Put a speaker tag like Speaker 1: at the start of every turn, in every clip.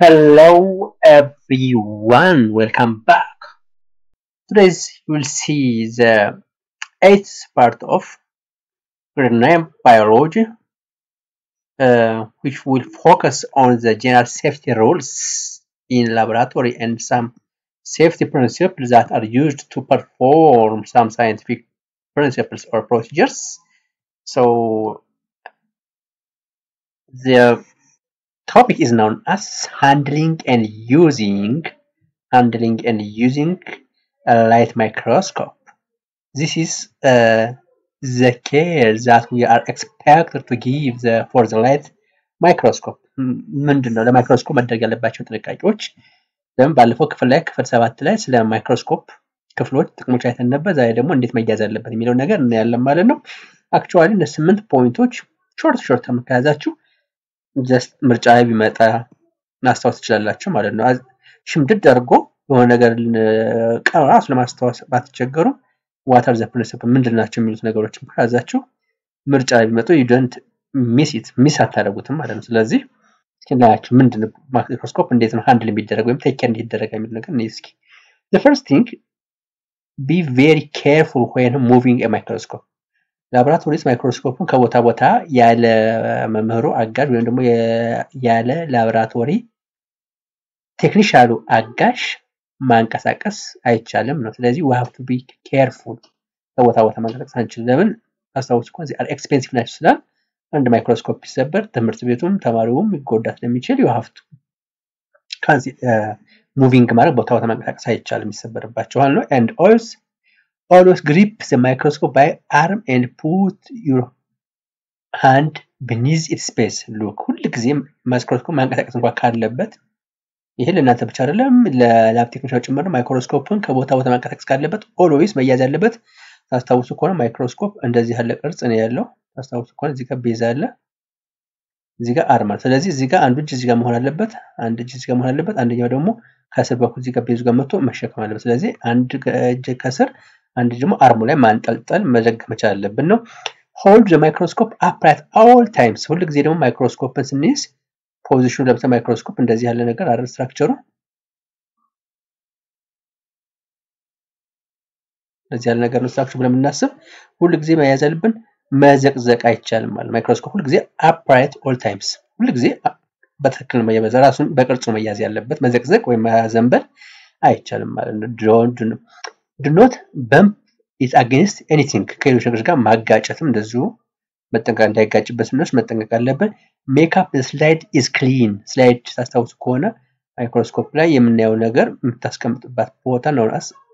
Speaker 1: Hello everyone, welcome back. Today we'll see the eighth part of grade 9 biology, uh, which will focus on the general safety rules in laboratory and some safety principles that are used to perform some scientific principles or procedures. So the topic is known as handling and using handling and using a light microscope. This is uh, the care that we are expected to give the, for the light microscope. ም- ምንድን ነው ለማይክሮስኮፕ መደረግ ያለባቸው ጥንቃቄዎች? ለምን ባለፈው ክፍል ላይ ክፍል ሰባት ላይ ስለ ማይክሮስኮፕ ክፍሎች ጥቅሞች አይተን ነበር። ዛሬ ደግሞ እንዴት መያዝ አለበት የሚለው ነገር እናያለን ማለት ነው። አክቹዋሊ እነ ስምንት ፖይንቶች ሾርት ሾርት ከያዛችሁ ጀስት ምርጫ ላይ ቢመጣ ማስታወስ ትችላላችሁ ማለት ነው። አዝ- ሽምድድ አድርጎ የሆነ ነገር ል- ቀን ራሱ ለማስታወስ ባትቸገሩ ዋተር ዘ ፕሪንሲፕል ምንድን ናቸው የሚሉት ነገሮችን ከያዛችሁ ምርጫ ላይ ቢመጡ ዩደንት ሚስ ኢት ሚስ አታደርጉትም ማለት ነው። ስለዚህ እስኪ እናያቸው ምንድን ነው ማይክሮስኮፕ እንዴት ነው ሃንድል የሚደረግ ወይም ቴክ ኬር እንዴት ይደረጋል የሚል ነገር እንይ እስኪ። The first thing be very careful when moving a microscope ላቦራቶሪ ውስጥ ማይክሮስኮፕን ከቦታ ቦታ ያለ መምህሩ አጋዥ ወይም ደግሞ የ- ያለ ላቦራቶሪ ቴክኒሻሉ አጋዥ ማንቀሳቀስ አይቻልም ነው። ስለዚህ we have to be careful ከቦታ ቦታ ማንቀሳቀስ አንችልም። ለምን አስታውስ እኮ እዚህ ኤክስፔንሲቭ ናቸው ስላል አንድ ማይክሮስኮፕ ሲሰበር ትምህርት ቤቱም ተማሪውም ይጎዳ ስለሚችል you have to ከዚህ ሙቪንግ ማድረግ ቦታ ቦታ ማንቀሳቀስ አይቻልም ይሰበርባቸዋል ነው and always always grip the microscope by arm and put your hand beneath its space look ሁል ጊዜም ማይክሮስኮፕ ማንቀሳቀስ እንኳን ካለበት ይሄ ለእናንተ ብቻ አይደለም ለላብ ቴክኒሻኖች ጭምር ነው። ማይክሮስኮፕን ከቦታ ቦታ ማንቀሳቀስ ካለበት ኦልዌይስ መያዝ ያለበት ታስታውሱ ከሆነ ማይክሮስኮፕ እንደዚህ ያለ ቅርጽ ነው ያለው። ታስታውሱ ከሆነ እዚህ ጋር ቤዝ አለ፣ እዚህ ጋር አርም አለ። ስለዚህ እዚህ ጋር አንዱ እጅ እዚህ ጋር መሆን አለበት፣ አንድ እጅ እዚህ ጋር መሆን አለበት፣ አንደኛው ደግሞ ከስር በኩል እዚህ ጋር ቤዙ ጋር መጥቶ መሸከም አለበት። ስለዚህ አንድ እጅ ከስር አንድ እጅ ደግሞ አርሙ ላይ ማንጠልጠል መዘግ መቻል አለብን ነው። ሆልድ ዘ ማይክሮስኮፕ አፕራይት ኦል ታይምስ። ሁል ጊዜ ደግሞ ማይክሮስኮፕን ስንይዝ ፖዚሽኑ ለምሳሌ ማይክሮስኮፕ እንደዚህ ያለ ነገር አረ ስትራክቸሩ እንደዚህ ያለ ነገር ነው ስትራክቸሩ ብለን የምናስብ ሁል ጊዜ መያዝ ያለብን መዘቅዘቅ አይቻልም ማለት ማይክሮስኮፕ ሁል ጊዜ አፕራይት ኦል ታይምስ ሁል ጊዜ አ- በትክክል ነው መያዝ ራሱን በቅርጹ መያዝ ያለበት መዘቅዘቅ ወይም ማዘንበል አይቻልም ማለት ነው። ዱ ኖት በምፕ ኢት አጌንስት ኤኒቲንግ ከሌሎች ነገሮች ጋር ማጋጨትም እንደዚሁ መጠንቀቅ እንዳይጋጭበት ስንወስ መጠንቀቅ አለብን። ሜካፕ ስላይድ ኢዝ ክሊን ስላይድ ታስታውሱ ከሆነ ማይክሮስኮፕ ላይ የምናየው ነገር የምታስቀምጥባት ቦታ ነው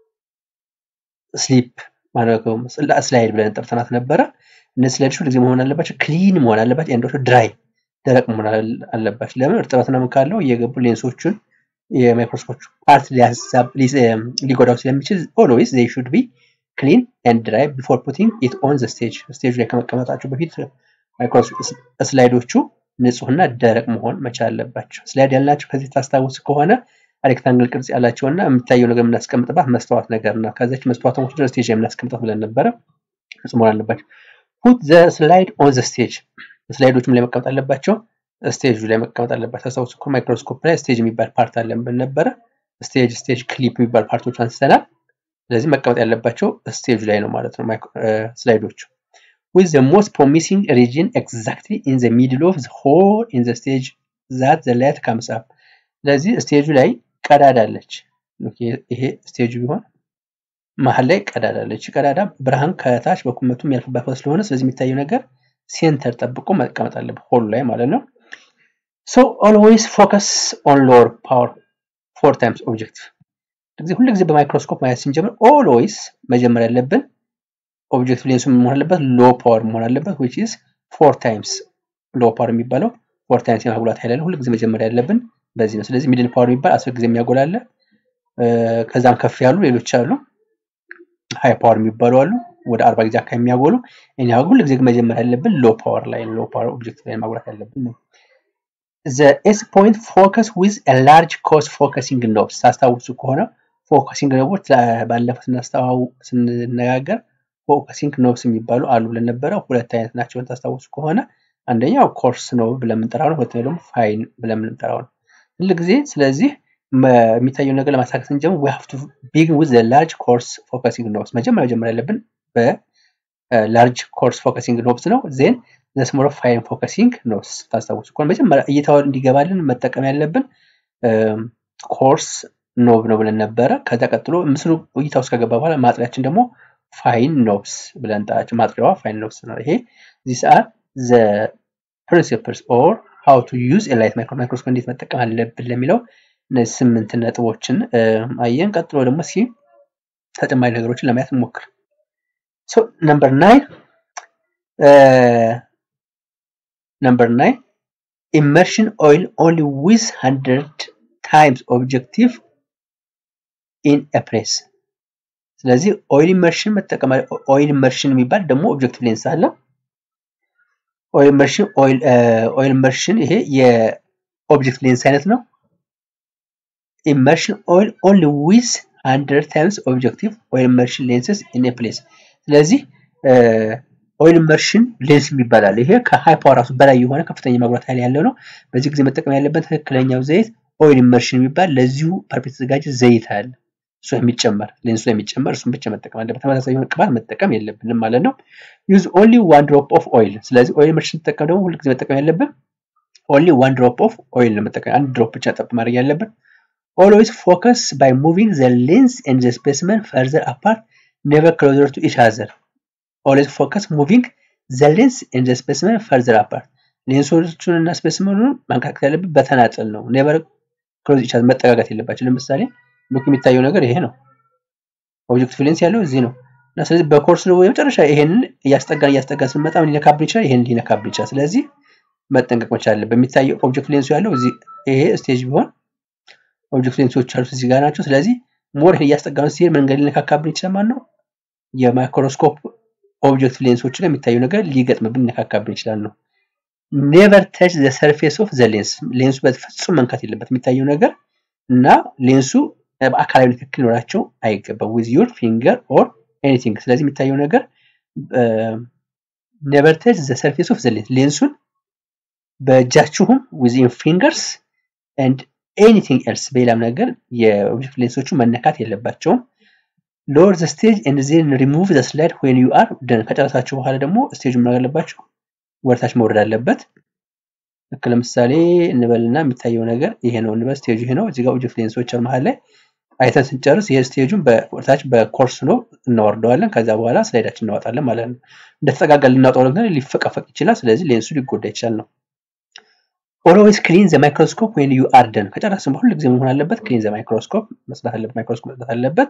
Speaker 1: ስሊፕ ስላይድ ብለን ጠርተናት ነበረ። እነዚህ ስላይዶች ሁልጊዜ መሆን አለባቸው ክሊን መሆን አለባቸው። አንዶቹ ድራይ ደረቅ መሆን አለ- አለባቸው። ለምን እርጥበት ምናምን ካለው እየገቡ ሌንሶቹን የማይክሮስኮፕ ፓርት ሊያሳብ- ሊስ- እም፣ ሊጎዳው ስለሚችል ኦልዌይስ ዜይ ሹድ ቢ ክሊን ኤንድ ድራይ ቢፎር ፑቲንግ ኢት ኦን ዘ ስቴጅ ስቴጅ ላይ ከመቀመጣቸው በፊት ማይክሮስኮፕ ስላይዶቹ ንጹህና ደረቅ መሆን መቻል አለባቸው። ስላይድ ያልናቸው ከዚህ ታስታውስ ከሆነ ሬክታንግል ቅርጽ ያላቸውና የምታየው ነገር የምናስቀምጥባት መስተዋት ነገር ነው። ከዚች መስተዋት ወደ ስቴጅ ላይ የምናስቀምጣት ብለን ነበረ። ንጹህ መሆን አለባቸው። ፑት ዘ ስላይድ ኦን ዘ ስቴጅ ስላይዶችም ላይ መቀመጥ አለባቸው። ስቴጁ ላይ መቀመጥ አለባቸው። ታስታውሱ እኮ ማይክሮስኮፕ ላይ ስቴጅ የሚባል ፓርት አለን ብለን ነበረ። ስቴጅ ስቴጅ ክሊፕ የሚባል ፓርቶች አንስተናል። ስለዚህ መቀመጥ ያለባቸው ስቴጁ ላይ ነው ማለት ነው ማይክሮ- እ፣ ስላይዶቹ with the most promising region exactly in the middle of the hole in the stage that the light comes up ስለዚህ ስቴጁ ላይ ቀዳዳ አለች። ኦኬ፣ ይሄ ስቴጁ ቢሆን መሀል ላይ ቀዳዳ አለች። ይቺ ቀዳዳ ብርሃን ከታች በኩመቱ የሚያልፍባት ቦታ ስለሆነ ስለዚህ የሚታየው ነገር ሴንተር ጠብቆ መቀመጥ አለበት ሆሉ ላይ ማለት ነው። ሶ ኦልዌይስ ፎከስ ኦን ሎወር ፓወር ፎር ታይምስ ኦብጀክቲቭ ጊዜ ሁሉ ጊዜ በማይክሮስኮፕ ማየት ስንጀምር ኦልዌይስ መጀመር ያለብን ኦብጀክቲቭ ሌንሱ ምን መሆን አለበት? ሎ ፓወር መሆን አለበት which is ፎር ታይምስ ሎ ፓወር የሚባለው ፎር ታይምስ የማጉላት ኃይል አለ። ሁሉ ጊዜ መጀመር ያለብን በዚህ ነው። ስለዚህ ሚድል ፓወር የሚባል አስር ጊዜ የሚያጎላ አለ። እ፣ ከዛም ከፍ ያሉ ሌሎች አሉ። ሃይ ፓወር የሚባሉ አሉ ወደ አርባ ጊዜ አካባቢ የሚያጎሉ። እኛ ሁሉ ጊዜ መጀመር ያለብን ሎ ፓወር ላይ ሎ ፓወር ኦብጀክቲቭ ላይ ማጉላት ያለብን ነው። the S point focus with a large cos focusing knobs ታስታውሱ ከሆነ ፎከሲንግ ኖቦች ባለፈው ስናስተዋው ስንነጋገር ፎከሲንግ ኖብስ የሚባሉ አሉ ብለን ነበረ። ሁለት አይነት ናቸው ታስታውሱ ከሆነ አንደኛው ኮርስ ነው ብለን የምንጠራው ነው። ሁለተኛው ደግሞ ፋይን ብለን የምንጠራው ነው። ሁል ጊዜ ስለዚህ የሚታየው ነገር ለማሳካት ስንጀምር we have to begin with the large course focusing knobs መጀመሪያ ጀምር ያለብን በላርጅ ኮርስ ፎከሲንግ ኖብስ ነው ዜን the small fine focusing knobs ታስታውሱ ከሆነ መጀመሪያ እይታውን እንዲገባልን መጠቀም ያለብን ኮርስ ኖብ ነው ብለን ነበረ ከዛ ቀጥሎ ምስሉ እይታ ውስጥ ከገባ በኋላ ማጥሪያችን ደግሞ ፋይን ኖብስ ብለን ጣች ማጥሪያዋ ፋይን ኖብስ ነው ይሄ ዚስ አር ዘ ፕሪንሲፕልስ ኦር ሃው ቱ ዩዝ ኤላይት ማይክሮስኮፕ እንዴት መጠቀም አለብን ለሚለው እነዚህ ስምንት ነጥቦችን አየን ቀጥሎ ደግሞ እስኪ ተጨማሪ ነገሮችን ለማየት እንሞክር ሶ ነምበር ናይን ነምበር ናይን ኢመርሽን ኦይል ኦንሊ ዊዝ ሀንድረድ ታይምስ ኦብጀክቲቭ ኢን ፕሬስ ስለዚህ ኦይል ኢመርሽን መጠቀም ኦይል ኢመርሽን የሚባል ደግሞ ኦብጀክቲቭ ሌንስ አለ ኦይል ኢመርሽን ኦይል ኢመርሽን ይሄ የኦብጀክት ሌንስ አይነት ነው ኢመርሽን ኦይል ኦንሊ ዊዝ ሀንድረድ ታይምስ ኦብጀክቲቭ ኦይል ኢመርሽን ሌንስስ ኢን ፕሌስ ስለዚህ ኦይል ኢመርሽን ሌንስ የሚባላል ይሄ ከሃይ ፓወር ራሱ በላይ የሆነ ከፍተኛ መብራት ኃይል ያለው ነው በዚህ ጊዜ መጠቀም ያለበት ትክክለኛው ዘይት ኦይል ኢመርሽን የሚባል ለዚሁ ፐርፔት የተዘጋጀ ዘይት አለ እሱ የሚጨመር ሌንሱ የሚጨመር እሱን ብቻ መጠቀም አለበት ተመሳሳይ የሆነ ቅባት መጠቀም የለብንም ማለት ነው ዩዝ ኦንሊ ዋን ድሮፕ ኦፍ ኦይል ስለዚህ ኦይል ኢመርሽን ተጠቀም ደግሞ ሁልጊዜ መጠቀም ያለብን ኦንሊ ዋን ድሮፕ ኦፍ ኦይል ነው መጠቀም አንድ ድሮፕ ብቻ ጠብ ማድረግ ያለብን always focus by moving the lens and the specimen further apart never closer to each other always focus moving the lens and the specimen further apart ሌንሶቹን እና ስፔስመኑን ማንቀሳቀስ ያለብን በተናጠል ነው ኔቨር ክሎዝ ኢች መጠጋጋት የለባቸው ለምሳሌ ሉክ የሚታየው ነገር ይሄ ነው ኦብጀክቲቭ ሌንስ ያለው እዚህ ነው እና ስለዚህ በኮርስ ነው የመጨረሻ ይሄንን እያስጠጋን እያስጠጋን ስንመጣ ምን ሊነካብን ይችላል ይሄን ሊነካብን ይችላል ስለዚህ መጠንቀቅ መቻል አለብን የሚታየው ኦብጀክት ሌንሱ ያለው እዚህ ይሄ ስቴጅ ቢሆን ኦብጀክት ሌንሶች አሉት እዚህ ጋር ናቸው ስለዚህ ሞር እያስጠጋን ሲሄድ መንገድ ሊነካካብን ይችላል ማለት ነው የማይክሮስኮፕ ኦብጀክት ሌንሶች ላይ የሚታየው ነገር ሊገጥምብን ሊነካካብን ይችላል ነው ኔቨር ተች ዘ ሰርፌስ ኦፍ ዘ ሌንስ ሌንሱ በፍጹም መንካት የለበት የሚታየው ነገር እና ሌንሱ በአካላዊ ንክክል ሊኖራቸው አይገባም ዊዝ ዩር ፊንገር ኦር ኤኒቲንግ ስለዚህ የሚታየው ነገር ኔቨር ተች ዘ ሰርፌስ ኦፍ ዘ ሌንስ ሌንሱን በእጃችሁም ዊዝን ፊንገርስ ኤንድ ኤኒቲንግ ኤልስ በሌላም ነገር የኦብጀክት ሌንሶቹ መነካት የለባቸውም ሎወር ዘ ስቴጅ ኤንድ ዜን ሪሙቭ ዘ ስላይድ ዌን ዩ አር ደን ከጨረሳችሁ በኋላ ደግሞ ስቴጁ ምን አለባችሁ ወደታች መውረድ አለበት ልክ ለምሳሌ እንበልና የሚታየው ነገር ይሄ ነው እንበል ስቴጁ ይሄ ነው እዚህ ጋር ኦብጀክት ሌንሶች መሀል ላይ አይተን ስንጨርስ ይሄ ስቴጁን በወደታች በኮርስ ነው እናወርደዋለን ከዛ በኋላ ስላይዳችን እናወጣለን ማለት ነው እንደተጠጋጋ ልናወጣው ግን ሊፈቀፈቅ ይችላል ስለዚህ ሌንሱ ሊጎዳ ይችላል ነው ኦልዌይስ ክሊን ዘ ማይክሮስኮፕ ዌን ዩ አር ደን ከጨረስን በሁሉ ጊዜ መሆን አለበት ክሊን ዘ ማይክሮስኮፕ መስራት አለበት ማይክሮስኮፕ መስራት አለበት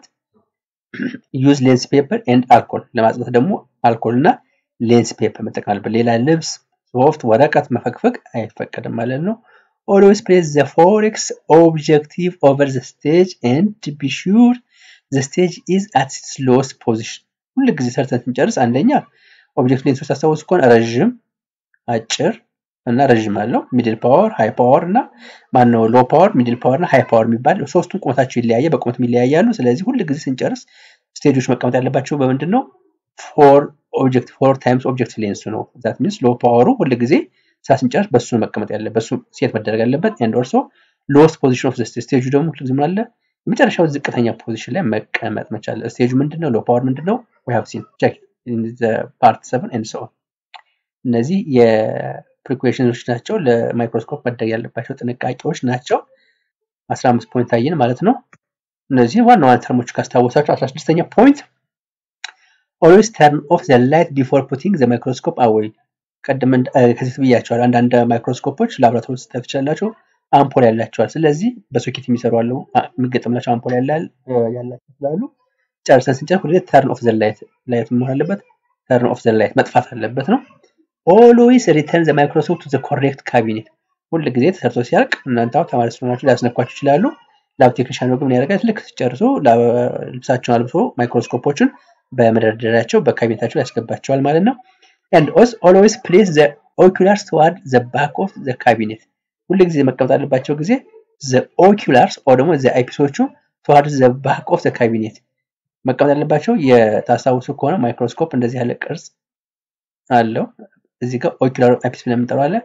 Speaker 1: ዩዝ ሌንስ ፔፐር ኤንድ አልኮል ለማጽዳት ደግሞ አልኮል እና ሌንስ ፔፐር መጠቀም አለበት ሌላ ልብስ ሶፍት ወረቀት መፈግፈግ አይፈቀድም ማለት ነው ኦልዌይስ ፕሌስ ዘ ፎሬክስ ኦብጀክቲቭ ኦቨር ዘ ስቴጅ ኤንድ ቢ ሹር ዘ ስቴጅ ኢዝ አት ኢትስ ሎስት ፖዚሽን ሁሉ ጊዜ ሰርተን ስንጨርስ አንደኛ ኦብጀክት ሌንሶች ታስታውሱ ከሆነ ረዥም አጭር እና ረዥም አለው ሚድል ፓወር ሃይ ፓወር እና ማነው ሎ ፓወር ሚድል ፓወር እና ሃይ ፓወር የሚባል ሶስቱም ቁመታቸው ይለያየ በቁመት ይለያያሉ ስለዚህ ሁል ጊዜ ስንጨርስ ስቴጆች መቀመጥ ያለባቸው በምንድን ነው ፎር ኦብጀክት ፎር ታይምስ ኦብጀክት ሌንሱ ነው ዛት ሚንስ ሎ ፓወሩ ሁል ጊዜ ሳ ስንጨርስ በሱ መቀመጥ ያለ በሱ ሴት መደረግ ያለበት ኤንድ ኦልሶ ሎስት ፖዚሽን ኦፍ ስቴጁ ደግሞ ሁል ጊዜ ምን አለ የመጨረሻው ዝቅተኛ ፖዚሽን ላይ መቀመጥ መቻል ስቴጁ ምንድነው ሎ ፓወር ምንድነው ዊ ሃቭ ሲን ቼክ ፓርት 7 ኤንድ ሶ እነዚህ ፕሪኩዌሽኖች ናቸው ለማይክሮስኮፕ መደረግ ያለባቸው ጥንቃቄዎች ናቸው 15 ፖይንት አየን ማለት ነው እነዚህ ዋና ዋና ተርሞች ካስታወሳቸው 16ኛ ፖይንት ኦልዌይስ ተርን ኦፍ ዘ ላይት ቢፎር ፑቲንግ ዘ ማይክሮስኮፕ አዌይ ቀደም ከዚህ ብያቸዋል አንዳንድ ማይክሮስኮፖች ላብራቶሪ ስታዩ ትችላላቸው አምፖል ያላቸዋል ስለዚህ በሶኬት የሚሰሩ አሉ የሚገጠምላቸው አምፖል ያላቸው ስላሉ ጨርሰን ስንጨርስ ሁሌ ተርን ኦፍ ዘ ላይት ላይት መሆን አለበት ተርን ኦፍ ዘ ላይት መጥፋት አለበት ነው ኦልዌይስ ሪተርን ዘ ማይክሮስኮፕ ቱ ዘ ኮሬክት ካቢኔት ሁል ጊዜ ተሰርቶ ሲያልቅ እናንተ ተማሪ ስለሆናችሁ ሊያስነኳችሁ ይችላሉ ላብ ቴክኒሻን ግን ያደርጋል ልክ ሲጨርሱ ልብሳቸውን አልብሶ ማይክሮስኮፖችን በመደርደሪያቸው በካቢኔታቸው ያስገባቸዋል ማለት ነው and also always place the oculars toward the back of the cabinet ሁል ጊዜ መቀመጥ አለባቸው ጊዜ the oculars or ደግሞ the አይፒሶቹ toward the back of the cabinet መቀመጥ ያለባቸው የታስታውሱ ከሆነ ማይክሮስኮፕ እንደዚህ ያለ ቅርጽ አለው እዚህ ጋር ኦኪላር አይፒስ ብለን የምንጠራው አለ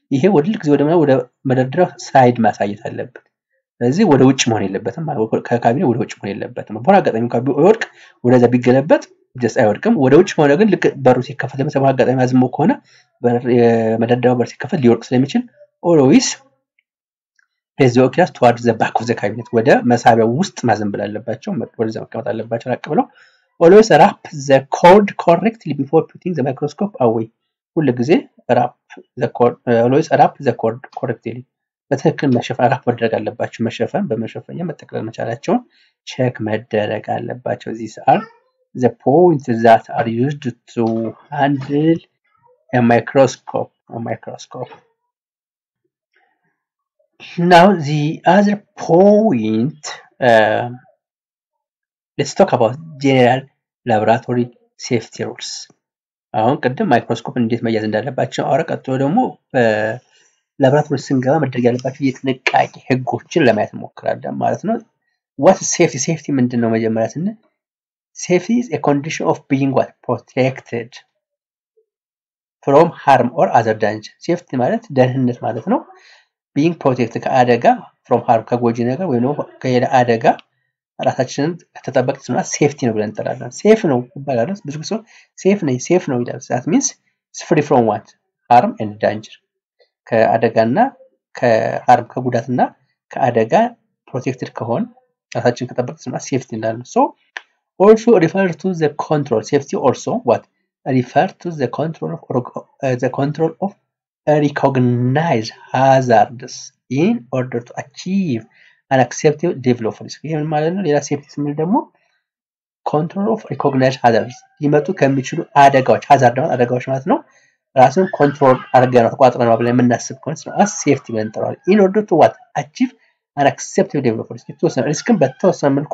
Speaker 1: ይሄ ወደ ልክ ጊዜ ወደ ወደ መደርደሪያው ሳይድ ማሳየት አለበት። ስለዚህ ወደ ውጭ መሆን የለበትም ማለት ከካቢኔ ወደ ውጭ መሆን የለበትም። በሆነ አጋጣሚ እንኳን ቢወድቅ ወደዛ ቢገለበጥ ጀስ አይወድቅም። ወደ ውጭ ከሆነ ግን ልክ በሩ ሲከፈት ለምሳሌ በሆነ አጋጣሚ አዝሞ ከሆነ የመደርደሪያው በር ሲከፈት ሊወድቅ ስለሚችል ኦልዌይስ ፕሌስ ዘ ኦኪላስ ቱዋርድ ዘ ባክ ኦፍ ዘ ካቢኔት ወደ መሳቢያው ውስጥ ማዘንብል አለባቸው። ወደዛ መቀመጥ አለባቸው ራቅ ብለው። ኦልዌይስ ራፕ ዘ ኮርድ ኮሬክትሊ ቢፎር ፑቲንግ ዘ ማይክሮስኮፕ አዌይ ሁል ጊዜ ራፕ ኦልዌይስ ራፕ ዘ ኮርድ ኮሬክትሊ በትክክል መሸፈን ራፕ መደረግ አለባቸው። መሸፈን በመሸፈኛ መጠቅለል መቻላቸውን ቼክ መደረግ አለባቸው። ዚስ አር ዘ ፖይንት ዛት አር ዩዝድ ቱ ሃንድል ማይክሮስኮፕ ማይክሮስኮፕ Now the other point, uh, let's talk about general laboratory safety rules. አሁን ቅድም ማይክሮስኮፕ እንዴት መያዝ እንዳለባቸው አውራ። ቀጥሎ ደግሞ ላቦራቶሪ ስንገባ መደረግ ያለባቸው የጥንቃቄ ህጎችን ለማየት እንሞክራለን ማለት ነው። ዋት ሴፍቲ ሴፍቲ ምንድን ነው? መጀመሪያ ስንል ሴፍቲ ኢዝ ኤ ኮንዲሽን ኦፍ ቢይንግ ዋት ፕሮቴክትድ ፍሮም ሃርም ኦር አዘር ዳንጀር። ሴፍቲ ማለት ደህንነት ማለት ነው። ቢንግ ፕሮቴክት ከአደጋ ፍሮም ሃርም ከጎጂ ነገር ወይም ደግሞ ከሌላ አደጋ ራሳችንን ከተጠበቅ ስና ሴፍቲ ነው ብለን እንጠራለን። ሴፍ ነው ይባላል። ብዙ ጊዜ ሴፍ ነኝ ሴፍ ነው ይላል። ዛት ሚንስ ፍሪ ፍሮም ዋት ሃርም ኤንድ ዳንጀር ከአደጋና ከሃርም ከጉዳትና ከአደጋ ፕሮቴክትድ ከሆን ራሳችን ከጠበቅ ስና ሴፍቲ እንዳለ ሶ ኦልሶ ሪፈር ቱ ዘ ኮንትሮል ሴፍቲ ኦልሶ ዋት ሪፈር ቱ ዘ ኮንትሮል ዘ ኮንትሮል ኦፍ recognize hazards in order to achieve an acceptable level of risk። ይህ ምን ማለት ነው? ሌላ ሴፍቲ ስንል ደግሞ ኮንትሮል ኦፍ ሪኮግናይዝ ሃዛርድስ ሊመጡ ከሚችሉ አደጋዎች ሃዛርድ ማለት አደጋዎች ማለት ነው። ራስን ኮንትሮል አድርገን ነው ተቋጥረን ብለን የምናስብ ከሆነ አስ ሴፍቲ ብለን እንጠራዋለን። ኢን ኦርደር ቱ ዋት አቺቭ አን አክሴፕታብል ሌቭል ኦፍ ሪስክ የተወሰነ ሪስክን በተወሰነ መልኩ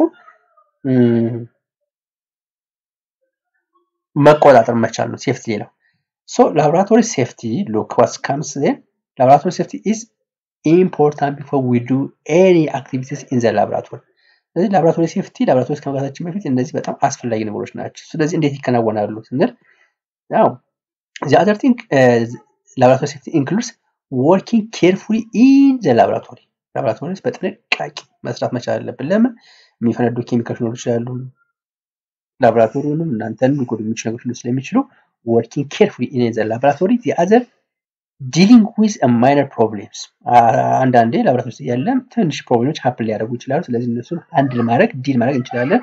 Speaker 1: መቆጣጠር መቻል ነው ሴፍቲ ሌላው So laboratory safety, look what comes then. Laboratory safety is important before we do any activities in the laboratory. ስለዚህ ላቦራቶሪ ሴፍቲ ላቦራቶሪ ከመግባታችን በፊት እነዚህ በጣም አስፈላጊ ነገሮች ናቸው። ስለዚህ እንዴት ይከናወናሉ ስንል ያው the other thing ላቦራቶሪ ሴፍቲ ኢንክሉድስ ወርኪንግ ኬርፉሊ ኢን ዘ ላቦራቶሪ ላቦራቶሪ ውስጥ በጥንቃቄ መስራት መቻል አለብን። ለምን የሚፈነዱ ኬሚካሎች ሊኖሩ ይችላሉ። ላቦራቶሪውንም እናንተን ሊጎዱ የሚችሉ ነገሮች ሊኖሩ ስለሚችሉ working carefully in the laboratory the other dealing with a minor problems አንዳንዴ ላቦራቶሪ ውስጥ ያለ ትንሽ ፕሮብሌሞች ሀፕን ሊያደርጉ ይችላሉ ስለዚህ እነሱን አንድል ማድረግ ዲል ማድረግ እንችላለን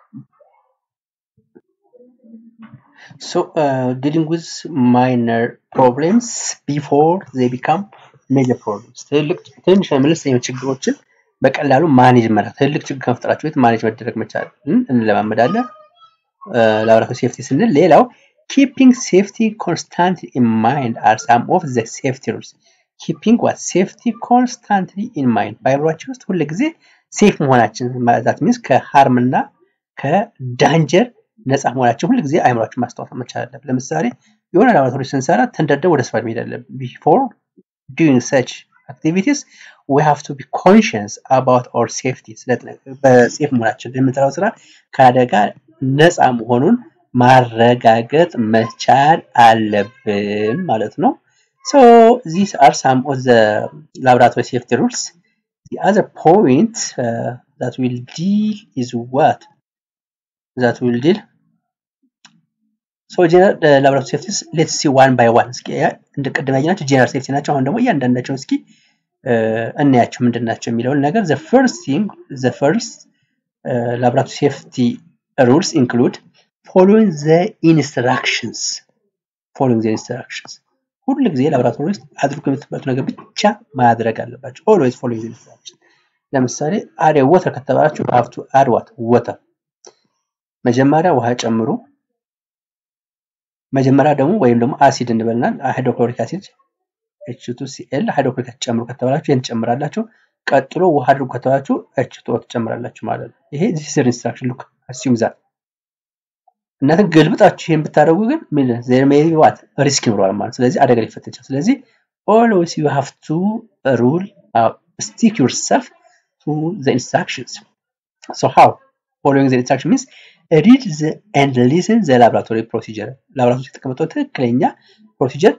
Speaker 1: so uh, dealing with minor problems before they become major problems ትልቅ ትንሽ መለስተኛ ችግሮችን በቀላሉ ማኔጅ መራት ትልቅ ችግር ከመፍጠራቸው በፊት ማኔጅ መደረግ መቻል እንለማመዳለን ላቦራቶሪ ሴፍቲ ስንል ሌላው keeping safety constantly in mind are some of the safety rules. keeping what safety constantly in mind በአይምሯችን ውስጥ ሁል ጊዜ ሴፍ መሆናችን ማለት ሚንስ ከሃርም እና ከዳንጀር ነፃ መሆናችን ሁል ጊዜ አይምሯችን ማስታወስ መቻል አለብን። ለምሳሌ የሆነ ላቦራቶሪ ስንሰራ ተንደርደን ወደ ስራ መሄድ አለብን። ቢፎር ዱይንግ ሰች አክቲቪቲስ ዊ ሃቭ ቱ ቢ ኮንሽንስ አባውት ኦር ሴፍቲ በሴፍ መሆናችን የምንሰራው ስራ ከአደጋ ነፃ መሆኑን ማረጋገጥ መቻል አለብን ማለት ነው። So these are some of the laboratory safety rules. The other point uh, that will deal is what? That will deal. So general uh, laboratory safety let's see one by one. እስኪ እንደ ቀደም ያየናቸው ጀነራል ሴፍቲ ናቸው። አሁን ደግሞ እያንዳንዳቸው እስኪ እናያቸው ምንድን ናቸው የሚለውን ነገር the first thing the first uh, laboratory safety rules include following the instructions following the instructions ሁል ጊዜ ላቦራቶሪ ውስጥ አድርጎ የምትባሉት ነገር ብቻ ማድረግ አለባቸው always following the instructions ለምሳሌ አድ ወተር ከተባላችሁ have to add what water መጀመሪያ ውሃ ጨምሩ መጀመሪያ ደግሞ ወይም ደግሞ አሲድ እንበልና ሃይድሮክሎሪክ አሲድ H2Cl ሃይድሮክሎሪክ አሲድ ጨምሩ ከተባላችሁ ይህን ትጨምራላችሁ ቀጥሎ ውሃ አድርጉ ከተባላችሁ H2O ትጨምራላችሁ ማለት ነው ይሄ this is instruction look assume that እናንተ ገልብጣችሁ ይሄን ብታደርጉ ግን ምን ዜር ሜይ ቢ ዋት ሪስክ ይኖረዋል ማለት ስለዚህ አደጋ ሊፈጠር ይችላል ስለዚህ always you have to rule uh, stick yourself to the instructions so how following the instruction means read the and listen the laboratory procedure ላቦራቶሪ የተቀመጠው ትክክለኛ ፕሮሲጀር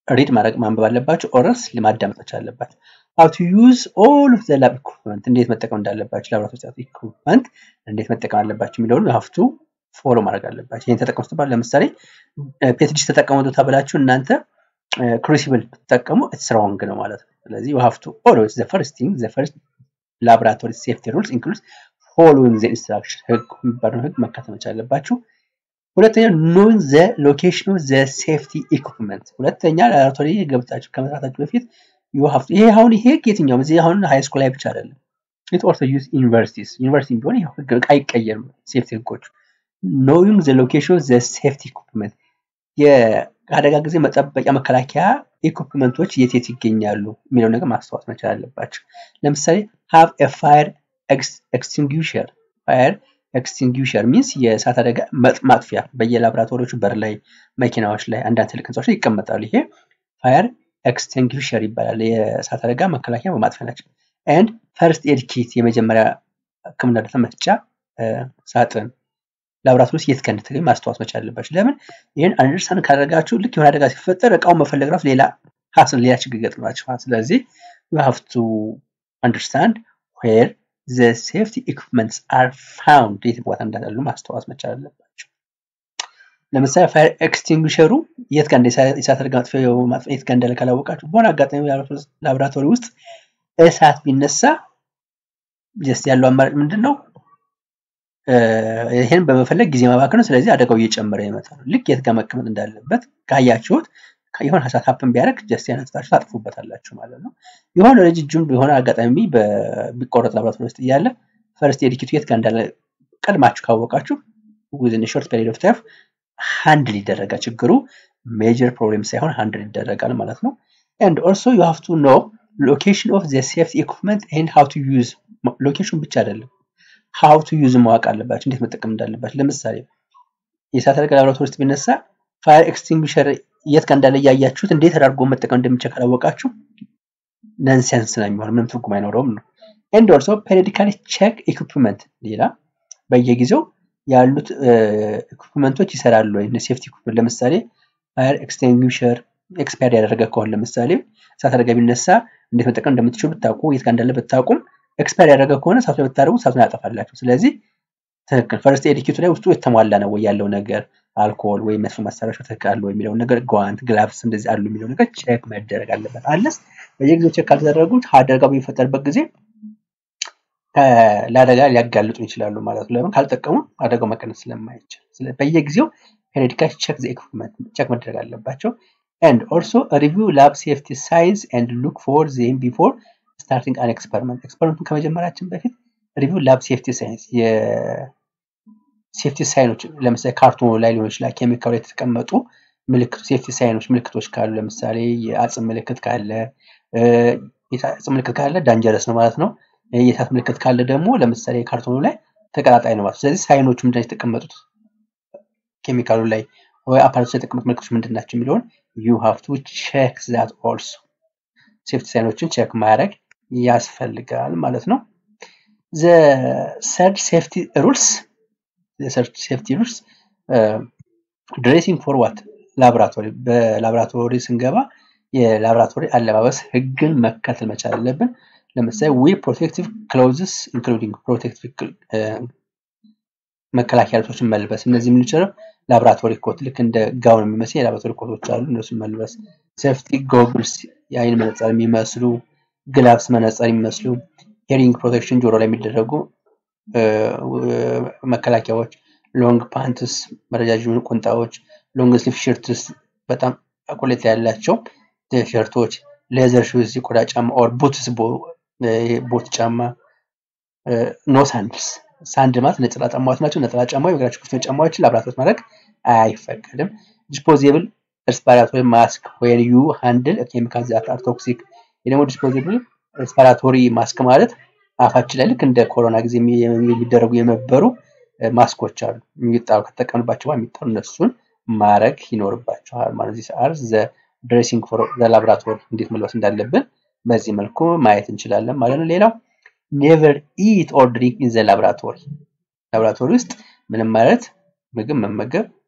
Speaker 1: ሪድ ማድረግ ማንበብ አለባቸው ኦረስ ማዳመጥ መቻል አለባቸው ሀው ቱ ዩዝ ኦል ኦፍ ዘ ላብ ኢኩፕመንት እንዴት መጠቀም እንዳለባቸው ላብራቶሪ ውስጥ ኢኩፕመንት እንዴት መጠቀም አለባቸው የሚለውን ሀፍቱ ፎሎ ማድረግ አለባቸው ይህን ተጠቀሙ ስትባል ለምሳሌ ፔትዲሽ ተጠቀሙ ተብላችሁ እናንተ ክሩሲብል ብትጠቀሙ ኢትስ ሮንግ ነው ማለት ነው ስለዚህ ዩ ሀፍቱ ኦልዌይስ ዘ ፈርስት ቲንግ ዘ ፈርስት ላብራቶሪ ሴፍቲ ሩልስ ኢንክሉድስ ፎሎዊንግ ዘ ኢንስትራክሽን ህግ የሚባለውን ህግ መከተል መቻል አለባችሁ ሁለተኛ ኖዊንግ ዘ ሎኬሽን ኦፍ ዘ ሴፍቲ ኢኩፕመንት ሁለተኛ ላብራቶሪ ገብታችሁ ከመስራታችሁ በፊት ይሄ አሁን ይሄ የትኛውም እዚህ አሁን ሃይ ስኩል ላይ ብቻ አይደለም ኢት ኦልሶ ዩዝ ዩኒቨርሲቲስ ዩኒቨርሲቲ ቢሆን ይኸው ህግ አይቀየርም ሴፍቲ ህጎች ኖዊንግ ዘ ሎኬሽን ኦፍ ዘ ሴፍቲ ኢኩፕመንት የአደጋ ጊዜ መጠበቂያ መከላከያ ኢኩፕመንቶች የት የት ይገኛሉ የሚለው ነገር ማስታወስ መቻል አለባቸው ለምሳሌ ሃቭ ፋየር ኤክስቲንጉሽር ፋየር ኤክስቲንጉሽር ሚንስ የእሳት አደጋ ማጥፊያ በየላቦራቶሪዎቹ በር ላይ መኪናዎች ላይ አንዳንድ ትልቅ ህንፃዎች ላይ ይቀመጣሉ ይሄ ፋየር ኤክስቲንጉሽር ይባላል የእሳት አደጋ መከላከያ በማጥፊያ ናቸው ኤንድ ፈርስት ኤድ ኪት የመጀመሪያ ህክምና እርዳታ መስጫ ሳጥን ላብራቶሪ ውስጥ የት እንደተገኝ ማስታወስ መቻል አለባቸው ለምን ይህን አንደርስታንድ ካደረጋችሁ ልክ የሆነ አደጋ ሲፈጠር እቃውን መፈለግ ራሱ ሌላ ሀስን ሌላ ችግር ይገጥማችኋል ስለዚህ ዩ ሃቭ ቱ አንደርስታንድ ዌር ዘ ሴፍቲ ኢኩፕመንትስ አር ፋውንድ የት ቦታ እንዳሉ ማስታወስ መቻል አለባቸው ለምሳሌ ፋየር ኤክስቲንጉሸሩ የት ጋር የእሳት አደጋ ማጥፊያ የት ጋር እንዳለ ካላወቃችሁ በሆነ አጋጣሚ ላቦራቶሪ ውስጥ እሳት ቢነሳ ጀስት ያለው አማራጭ ምንድን ነው ይህን በመፈለግ ጊዜ ማባከን ነው ስለዚህ አደጋው እየጨመረ ይመጣል ልክ የት ጋር መቀመጥ እንዳለበት ካያችሁት የሆነ ሀሳብ ሀፕን ቢያደርግ ጀስት ያነስታችሁ ታጥፉበታላችሁ ማለት ነው የሆነ ረጅጅም የሆነ አጋጣሚ ቢቆረጥ ላብራቶሪ ውስጥ እያለ ፈርስት ኤዲኪቱ የት ጋር እንዳለ ቀድማችሁ ካወቃችሁ ዊዝን ሾርት ፔሪድ ኦፍ ታይም ሃንድል ይደረጋል ችግሩ ሜጀር ፕሮብሌም ሳይሆን ሃንድል ይደረጋል ማለት ነው ኤንድ ኦልሶ ዩ ሃቭ ቱ ኖ ሎኬሽን ኦፍ ዘ ሴፍቲ ኢኩፕመንት ኤንድ ሃው ቱ ዩዝ ሎኬሽን ብቻ አይደለም ሃው ቱ ዩዝ ማወቅ አለባቸው እንዴት መጠቀም እንዳለባቸው ለምሳሌ የእሳት አደጋ ላብራቶሪ ውስጥ ቢነሳ ፋየር ኤክስቲንጉሸር የት ጋር እንዳለ እያያችሁት እንዴት አድርጎ መጠቀም እንደሚቻል ካላወቃችሁ ነንሴንስ ነው የሚሆን ምንም ትርጉም አይኖረውም ነው ኤንድ ኦልሶ ፔሪዲካሊ ቼክ ኢኩፕመንት ሌላ በየጊዜው ያሉት ኢኩፕመንቶች ይሰራሉ ወይ ሴፍቲ ኢኩፕመንት ለምሳሌ ፋየር ኤክስቲንጉሸር ኤክስፓየር ያደረገ ከሆነ ለምሳሌ እሳት አደጋ ቢነሳ እንዴት መጠቀም እንደምትችሉ ብታውቁ የት ጋር እንዳለ ብታውቁም ኤክስፓየር ያደረገ ከሆነ እሳቱ ላይ ብታደርጉ እሳቱን ያጠፋላችሁ ስለዚህ ትክክል ፈርስት ኤድ ኪቱ ላይ ውስጡ የተሟላ ነው ወይ ያለው ነገር አልኮል ወይም መጥፎ መሳሪያዎች ትክክል አሉ የሚለውን ነገር ጓንት ግላቭስ እንደዚህ አሉ የሚለው ነገር ቼክ መደረግ አለበት አለስ በየጊዜው ቼክ ካልተደረጉት አደጋ በሚፈጠርበት ጊዜ ለአደጋ ሊያጋልጡ ይችላሉ ማለት ነው ለምን ካልጠቀሙ አደጋው መቀነስ ስለማይችል በየጊዜው ፔሪዲካል ቼክ ዘ ኢኩፕመንት ቼክ መደረግ አለባቸው ኤንድ ኦልሶ ሪቪው ላብ ሴፍቲ ሳይንስ ኤንድ ሉክ ፎር ዜም ቢፎር ስታርቲንግ አን ኤክስፐሪመንት ኤክስፐሪመንቱን ከመጀመራችን በፊት ሪቪው ላብ ሴፍቲ ሳይንስ የሴፍቲ ሳይኖች ለምሳሌ ካርቶኑ ላይ ሊሆን ይችላል ኬሚካሉ ላይ የተቀመጡ ምልክቱ ሴፍቲ ሳይኖች ምልክቶች ካሉ ለምሳሌ የአጽም ምልክት ካለ የአጽም ምልክት ካለ ዳንጀረስ ነው ማለት ነው የእሳት ምልክት ካለ ደግሞ ለምሳሌ ካርቶኑ ላይ ተቀጣጣይ ነው ማለት ስለዚህ ሳይኖቹ ምንድን የተቀመጡት ኬሚካሉ ላይ ወይ አፓራቶች ላይ የተቀመጡት ምልክቶች ምንድን ናቸው የሚለውን ዩ ሃቭ ቱ ቼክ ዛት ኦልሶ ሴፍቲ ሳይኖችን ቼክ ማድረግ ያስፈልጋል ማለት ነው ዘ ሰርድ ሴፍቲ ሩልስ ሴፍቲ ሩልስ ድሬሲንግ ፎር ዋት ላቦራቶሪ በላቦራቶሪ ስንገባ የላቦራቶሪ አለባበስ ህግን መከተል መቻል አለብን ለምሳሌ ዊ ፕሮቴክቲቭ ክሎዝስ ኢንክሉዲንግ ፕሮቴክቲቭ መከላከያ ልብሶችን መልበስ እነዚህ የምንችለው ላቦራቶሪ ኮት ልክ እንደ ጋውን የሚመስል የላቦራቶሪ ኮቶች አሉ እነሱን መልበስ ሴፍቲ ጎግልስ የአይን መነጽር የሚመስሉ ግላብስ መነጽር የሚመስሉ ሄሪንግ ፕሮቴክሽን ጆሮ ላይ የሚደረጉ መከላከያዎች ሎንግ ፓንትስ ረጃጅም ቁንጣዎች ሎንግ ስሊፍ ሽርትስ በጣም ቁሌት ያላቸው ሸርቶች ሌዘር ሹዝ የቆዳ ጫማ ኦር ቡትስ ቦት ጫማ ኖ ሳንድልስ ሳንድ ማለት ነጠላ ጫማዎች ናቸው ነጠላ ጫማ የእግራቸው ክፍት ጫማዎችን ላብራቶች ማድረግ አይፈቀድም ዲስፖዜብል ሬስፓራቶሪ ማስክ ወይን ዩ ሃንድል ኬሚካል ዛት አር ቶክሲክ ደግሞ ዲስፖዜብል ሬስፓራቶሪ ማስክ ማለት አፋችን ላይ ልክ እንደ ኮሮና ጊዜ የሚደረጉ የነበሩ ማስኮች አሉ የሚጣሉ ከተጠቀምባቸው የሚጣሉ እነሱን ማድረግ ይኖርባቸዋል ማለት ዚህ አር ዘ ድሬሲንግ ፎር ዘ ላብራቶሪ እንዴት መልበስ እንዳለብን በዚህ መልኩ ማየት እንችላለን ማለት ነው ሌላው ኔቨር ኢት ኦር ድሪንክ ኢን ዘ ላብራቶሪ ላብራቶሪ ውስጥ ምንም ማለት ምግብ መመገብ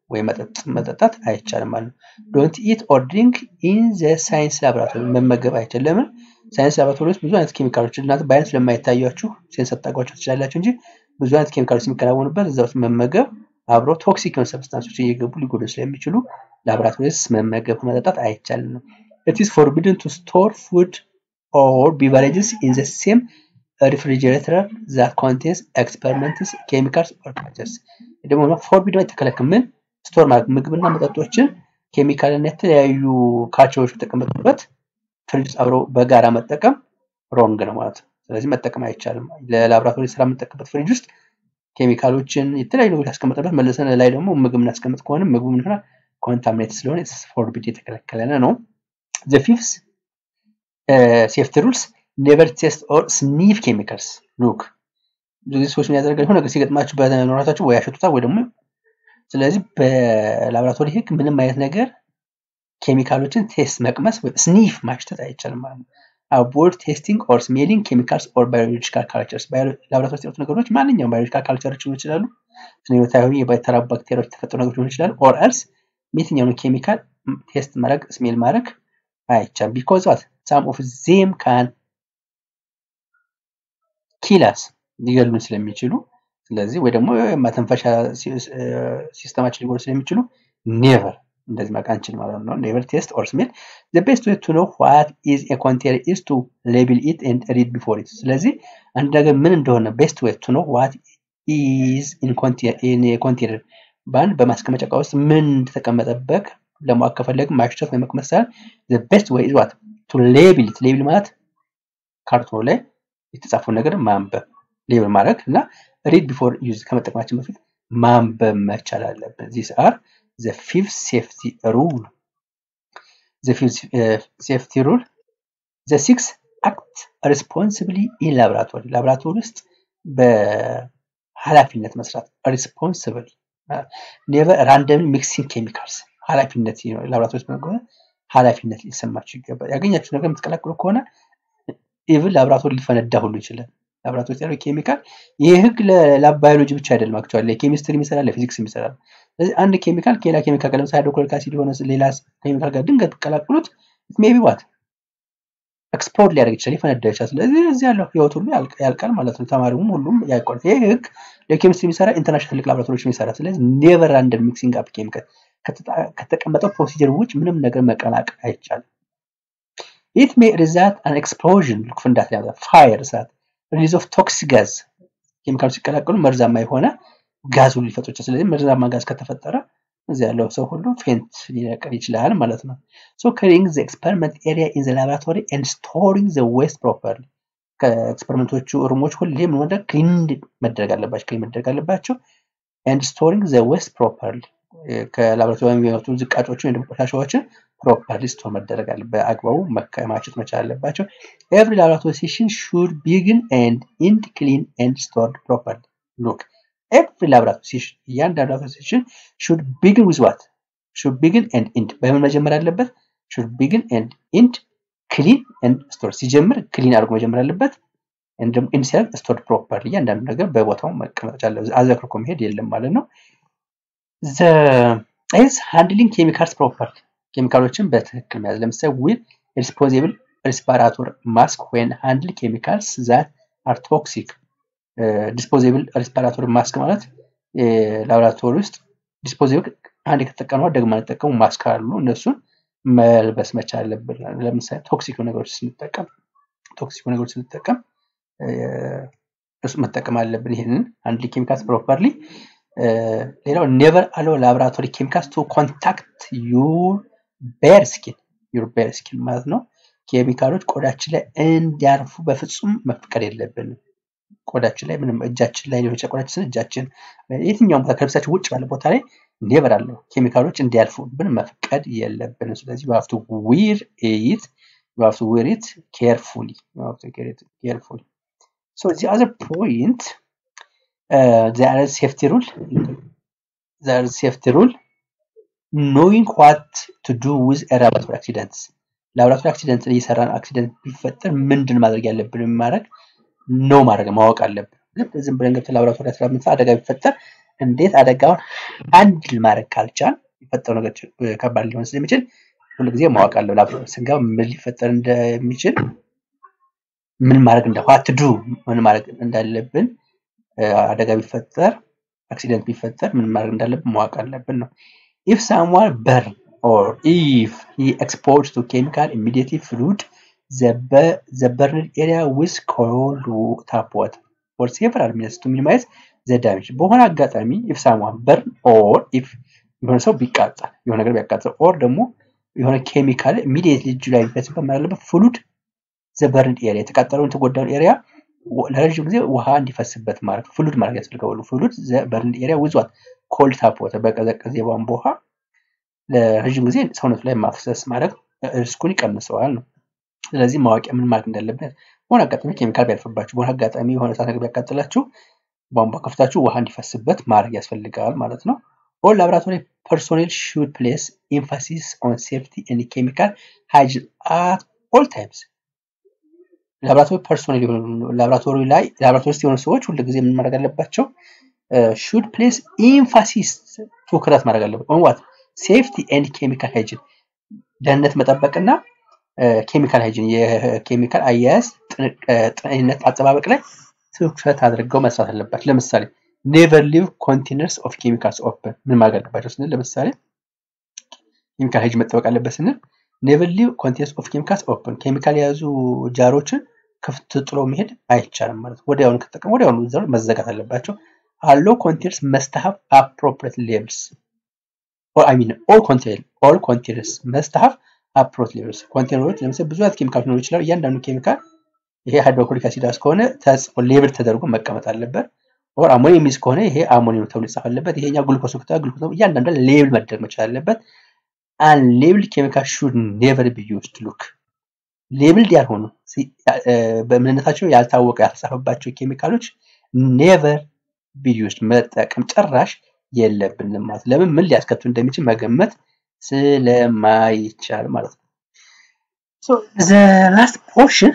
Speaker 1: ወይም መጠጥ መጠጣት አይቻልም ማለት ነው። ዶንት ኢት ኦር ድሪንክ ኢን ዘ ሳይንስ ላቦራቶሪ መመገብ አይቻልም። ለምን? ሳይንስ ላቦራቶሪ ውስጥ ብዙ አይነት ኬሚካሎች እናንተ በአይነት ስለማይታያችሁ ሴንስ አታውቋቸው ትችላላችሁ እንጂ ብዙ አይነት ኬሚካሎች የሚከናወኑበት እዛ ውስጥ መመገብ አብሮ ቶክሲክ የሆኑ ሰብስታንሶች እየገቡ ሊጎዱ ስለሚችሉ ላቦራቶሪ ውስጥ መመገብ መጠጣት አይቻልም ነው። ኢት ኢዝ ፎርቢድን ቱ ስቶር ፉድ ኦር ቢቨሬጅስ ኢን ዘ ሴም ሪፍሪጀሬተር ዛት ኮንቴንስ ኤክስፐሪመንትስ ኬሚካልስ ኦር ካልቸርስ ደግሞ ፎርቢድን የተከለከለ ምን ስቶር ማለት ምግብና መጠጦችን ኬሚካልና የተለያዩ ካልቸሮች የተቀመጡበት ፍሪጅ ውስጥ አብረው በጋራ መጠቀም ሮንግ ነው ማለት ነው። ስለዚህ መጠቀም አይቻልም። ለላቦራቶሪ ስራ የምንጠቀምበት ፍሪጅ ውስጥ ኬሚካሎችን የተለያዩ ነገሮች ያስቀመጠበት መልሰን ላይ ደግሞ ምግብ እናስቀምጥ ከሆነ ምግቡ ምን ይሆናል? ኮንታሚኔት ስለሆነ ፎርቢድ የተከለከለ ነው። ዘ ፊፍስ ሴፍቲ ሩልስ ኔቨር ቴስት ኦር ስኒፍ ኬሚካልስ ሉክ ብዙ ጊዜ ሰዎች የሚያደርገው የሆነ ነገር ሲገጥማችሁ በኖራታችሁ ወይ ያሸቱታል ወይ ደግሞ ስለዚህ በላቦራቶሪ ህግ ምንም አይነት ነገር ኬሚካሎችን ቴስት መቅመስ ወይ ስኒፍ ማሽተት አይቻልም ማለት ነው። አቮይድ ቴስቲንግ ኦር ስሜሊንግ ኬሚካልስ ኦር ባዮሎጂካል ካልቸርስ ላቦራቶሪ ውስጥ ያሉት ነገሮች ማንኛውም ባዮሎጂካል ካልቸሮች ሊሆኑ ይችላሉ። ስነህይወታዊ የተራቡ ባክቴሪያዎች የተፈጠሩ ነገሮች ሊሆኑ ይችላሉ። ኦር ኤልስ የትኛውን ኬሚካል ቴስት ማድረግ ስሜል ማድረግ አይቻልም። ቢኮዝ ዋት ሳም ኦፍ ዜም ካን ኪላስ ሊገሉን ስለሚችሉ ስለዚህ ወይ ደግሞ መተንፈሻ ሲስተማችን ሊጎዱ ስለሚችሉ ኔቨር እንደዚህ ማቅ አንችል ማለት ነው። ኔቨር ቴስት ኦር ስሜል ዘ ቤስት ዌይ ቱ ኖ ዋት ኢዝ ኤ ኮንቴነር ኢዝ ቱ ሌብል ኢት ኤንድ ሪድ ቢፎር ኢት። ስለዚህ አንድ ነገር ምን እንደሆነ ቤስት ዌይ ቱ ኖ ዋት ኢዝ ኢን ኮንቴነር በአንድ በማስቀመጫ እቃ ውስጥ ምን እንደተቀመጠበት ለማወቅ ከፈለግን ማሽተት ወይ መቅመስ ሳይሆን ዘ ቤስት ዌይ ኢዝ ዋት ቱ ሌብል ኢት። ሌብል ማለት ካርቶኑ ላይ የተጻፈውን ነገር ማንበብ ሌብል ማድረግ እና ሪድ ቢፎር ዩዝ ከመጠቀማችን በፊት ማንበብ መቻል አለብን። ዚስ አር ዘ ፊፍት ሴፍቲ ሩል ዘ ፊፍት ሴፍቲ ሩል ዘ ሲክስ አክት ሪስፖንሲብሊ ኢን ላቦራቶሪ ላቦራቶሪ ውስጥ በኃላፊነት መስራት ሪስፖንሲብሊ ኔቨር ራንደም ሚክሲንግ ኬሚካልስ ኃላፊነት ላቦራቶሪ ውስጥ በመግባት ኃላፊነት ሊሰማችሁ ይገባል። ያገኛችሁ ነገር የምትቀላቅሉ ከሆነ ኢቭን ላቦራቶሪ ሊፈነዳ ሁሉ ይችላል። ላቦራቶሪ ውስጥ ያለው ኬሚካል ይህ ህግ ለባዮሎጂ ብቻ አይደለም። አክቹዋሊ ለኬሚስትሪ ይሰራል፣ ለፊዚክስ ይሰራል። ስለዚህ አንድ ኬሚካል ከሌላ ኬሚካል ጋር ለምሳሌ ሃይድሮክሎሪክ አሲድ የሆነ ሌላ ኬሚካል ጋር ድንገት ቀላቅሉት ሜቢ ዋት ኤክስፕሎድ ሊያደርግ ይችላል፣ ሊፈነዳ ይችላል። ስለዚህ እዚህ ያለው ህይወት ሁሉ ያልቃል ማለት ነው። ተማሪውም ሁሉም ያልቋል። ይህ ህግ ለኬሚስትሪ የሚሰራ ኢንተርናሽናል ትልቅ ላቦራቶሪዎች የሚሰራ ስለዚህ ኔቨር አንደር ሚክሲንግ አፕ ኬሚካል ከተቀመጠው ፕሮሲጀር ውጭ ምንም ነገር መቀላቀል አይቻልም። ኢት ሜ ሪዛልት አን ኤክስፕሎዥን ፍንዳታ ያመጣል። ፋየር እሳት፣ ሪሊዝ ኦፍ ቶክሲክ ጋዝ ኬሚካሎች ሲቀላቀሉ መርዛማ የሆነ ጋዝ ሁሉ ሊፈጥሩ ይችላል። ስለዚህ መርዛማ ጋዝ ከተፈጠረ እዚህ ያለው ሰው ሁሉ ፌንት ሊነቅል ይችላል ማለት ነው። ሶ ክሊኒንግ ዘ ኤክስፐሪመንት ኤሪያ ኢን ዘ ላቦራቶሪ ኤንድ ስቶሪንግ ዘ ዌስት ፕሮፐርሊ ከኤክስፐሪመንቶቹ ሩሞች ሁሌ ምን ማድረግ ክሊን መደረግ አለባቸው ክሊን መደረግ አለባቸው። ኤንድ ስቶሪንግ ዘ ዌስት ፕሮፐርሊ ከላቦራቶሪ የሚወጡ ዝቃጮችን ወይም ቆሻሻዎችን ፕሮፐርሊ ስቶር መደረግ አለ በአግባቡ መከማቸት መቻል አለባቸው። ኤቭሪ ላቦራቶሪ ሴሽን ሹድ ቢግን ኤንድ ኢንድ ክሊን ኤንድ ስቶርድ ፕሮፐርሊ ሉክ ኤቭሪ ላቦራቶሪ ሴሽን እያንዳንዱ ላቦራቶሪ ሴሽን ሹድ ቢግን ዊዝ ዋት ሹድ ቢግን ኤንድ ኢንድ በምን መጀመር አለበት? ሹድ ቢግን ኤንድ ኢንድ ክሊን ኤንድ ስቶር ሲጀምር ክሊን አድርጎ መጀመር አለበት። ደግሞ ኢንድ ሲያደርግ ስቶርድ ፕሮፐርሊ እያንዳንዱ ነገር በቦታው መቀመጥ አለ። አዘክርኮ መሄድ የለም ማለት ነው። ኢዝ ሃንድሊንግ ኬሚካልስ ፕሮፐርሊ ኬሚካሎችን በትክክል መያዝ ለምሳሌ ዊል ሪስፖዚብል ሪስፓራቶር ማስክ ዌን ሃንድል ኬሚካልስ ዛት አር ቶክሲክ ዲስፖዚብል ሪስፓራቶሪ ማስክ ማለት ላቦራቶሪ ውስጥ ዲስፖዚብል አንድ ከተጠቀሙ ደግማ የተጠቀሙ ማስክ አሉ። እነሱን መልበስ መቻል አለብን። ለምሳሌ ቶክሲክ ነገሮች ስንጠቀም ቶክሲክ ነገሮች ስንጠቀም እሱ መጠቀም አለብን። ይህንን አንድ ኬሚካልስ ፕሮፐርሊ ሌላው ኔቨር አለው ላቦራቶሪ ኬሚካልስ ቱ ኮንታክት ዩር ቤር ስኪን ዩር ቤር ስኪን ማለት ነው። ኬሚካሎች ቆዳችን ላይ እንዲያርፉ በፍጹም መፍቀድ የለብንም። ቆዳችን ላይ ምንም እጃችን ላይ ሊሆን ይችላል። ቆዳችን እጃችን የትኛውም ቦታ ከልብሳችን ውጭ ባለ ቦታ ላይ ኔቨር አለው ኬሚካሎች እንዲያልፉ ብን መፍቀድ የለብንም። ስለዚህ ዩ ሃቭ ቱ ዊር ኢት ዩ ሃቭ ቱ ዊር ኢት ኬርፉሊ ዩ ሃቭ ቱ ዊር ኢት ኬርፉሊ ሶ ዚ አዘር ፖይንት ዘ አር ሴፍቲ ሩል ዘ አር ሴፍቲ ሩል ኖዊንግ ዋት ቱ ዱ ዊዝ ላቦራቶሪ አክሲደንትስ ላቦራቶሪ አክሲደንት እየሰራን አክሲደንት ቢፈጠር ምንድን ማድረግ ያለብን ማድረግ ነው ማድረግ ማወቅ አለብን። ዝም ብለን ገብተን ላቦራቶሪ አስራ አደጋ ቢፈጠር እንዴት አደጋውን አንድል ማድረግ ካልቻል የፈጠሩ ነገር ከባድ ሊሆን ስለሚችል ሁሉ ጊዜ ማወቅ አለው። ላብራቶሪ ስንገባ ምን ሊፈጠር እንደሚችል ምን ማድረግ እንደ ዋት ዱ ምን ማድረግ እንዳለብን አደጋ ቢፈጠር አክሲደንት ቢፈጠር ምን ማድረግ እንዳለብን ማወቅ አለብን ነው። ኢፍ ሳምዋን በርን ኦር ኢፍ ሂ ኤክስፖዝ ቱ ኬሚካል ኢሚዲየትሊ ፍሉድ ዘ በርንድ ኤሪያ ዊዝ ኮልድ ታፕ ዋተር ፎር ሴቨራል ሚኒትስ ቱ ሚኒማይዝ ዘ ዳሜጅ። በሆነ አጋጣሚ ኢፍ ሳምዋን በርን ኦር ኢፍ የሆነ ሰው ቢቃጠል የሆነ ነገር ቢያቃጥል ኦር ደግሞ የሆነ ኬሚካል ኢሚዲየትሊ እጁ ላይ ቢፈስበት ምን አለበት ፍሉድ ዘበርንድ ኤሪያ የተቃጠለውን የተጎዳውን ኤሪያ ለረዥም ጊዜ ውሃ እንዲፈስበት ማድረግ ፍሉድ ማድረግ ያስፈልገዋል። ፍሉድ ዘበርንድ ኤሪያ ውዟት ኮልድ ታፕ ዋተር በቀዘቀዘ የቧንቧ ውሃ ለረዥም ጊዜ ሰውነቱ ላይ ማፍሰስ ማድረግ ሪስኩን ይቀንሰዋል ነው። ስለዚህ ማወቂያ ምን ማድረግ እንዳለበት በሆነ አጋጣሚ ኬሚካል ቢያልፍባችሁ፣ በሆነ አጋጣሚ የሆነ እሳት ነገር ቢያቃጥላችሁ ቧንቧ ከፍታችሁ ውሃ እንዲፈስበት ማድረግ ያስፈልጋል ማለት ነው። ኦል ላብራቶሪ ፐርሶኔል ሹድ ፕሌስ ኤምፋሲስ ኦን ሴፍቲ ኤንድ ኬሚካል ሃይጂን አት ኦል ታይምስ ላብራቶሪ ፐርሶኔል የሆኑ ላብራቶሪ ላይ ላብራቶሪ ውስጥ የሆኑ ሰዎች ሁሉ ጊዜ ምን ማድረግ አለባቸው? ሹድ ፕሌስ ኢንፋሲስ ትኩረት ማድረግ አለበት ኦን ዋት ሴፍቲ ኤንድ ኬሚካል ሃይጂን ደህንነት መጠበቅና ኬሚካል ሃይጂን የኬሚካል አያያዝ ጤንነት አጠባበቅ ላይ ትኩረት አድርገው መስራት አለባቸው። ለምሳሌ ኔቨር ሊቭ ኮንቴነርስ ኦፍ ኬሚካልስ ኦፕን ምን ማድረግ አለባቸው ስንል ለምሳሌ ኬሚካል ሃይጂን መጠበቅ አለበት ስንል ኔቨር ሊቭ ኮንቴነርስ ኦፍ ኬሚካልስ ኦፕን ኬሚካል የያዙ ጃሮችን ክፍት ጥሎ መሄድ አይቻልም ማለት ነው። ወዲያውኑ ከተጠቀሙ ወዲያውኑ ዘሩ መዘጋት አለባቸው። አሎ ኮንቴነርስ መስት ሃቭ አፕሮፕሪየት ሌቭልስ ኦር አይ ሚን ኦል ኮንቴነር ኦል ኮንቴነርስ መስት ሃቭ አፕሮፕሪየት ሌቭልስ ኮንቴነሮች ለምሳሌ ብዙ አይነት ኬሚካል ሊኖሩ ይችላሉ። እያንዳንዱ ኬሚካል ይሄ ሃይድሮክሎሪክ አሲድ ከሆነ ተጽፎ ሌብል ተደርጎ መቀመጥ አለበት። ኦር አሞኒየም የሚይዝ ከሆነ ይሄ አሞኒየም ተብሎ ይጻፍ አለበት። ይሄኛው ግሉኮስ ከተባለ ግሉኮስ እያንዳንዱ ሌብል መደረግ መቻል አለበት። አን ሌብል ኬሚካል ሹድ ኔቨር ቢ ዩዝድ ሉክ ሌብልድ ያልሆኑ በምንነታቸው ያልታወቀ ያልተጻፈባቸው ኬሚካሎች ኔቨር ቢ ዩዝድ መጠቀም ጭራሽ የለብንም ማለት ለምን ምን ሊያስከትሉ እንደሚችል መገመት ስለማይቻል ማለት ነው። ሶ ዘ ላስት ፖርሽን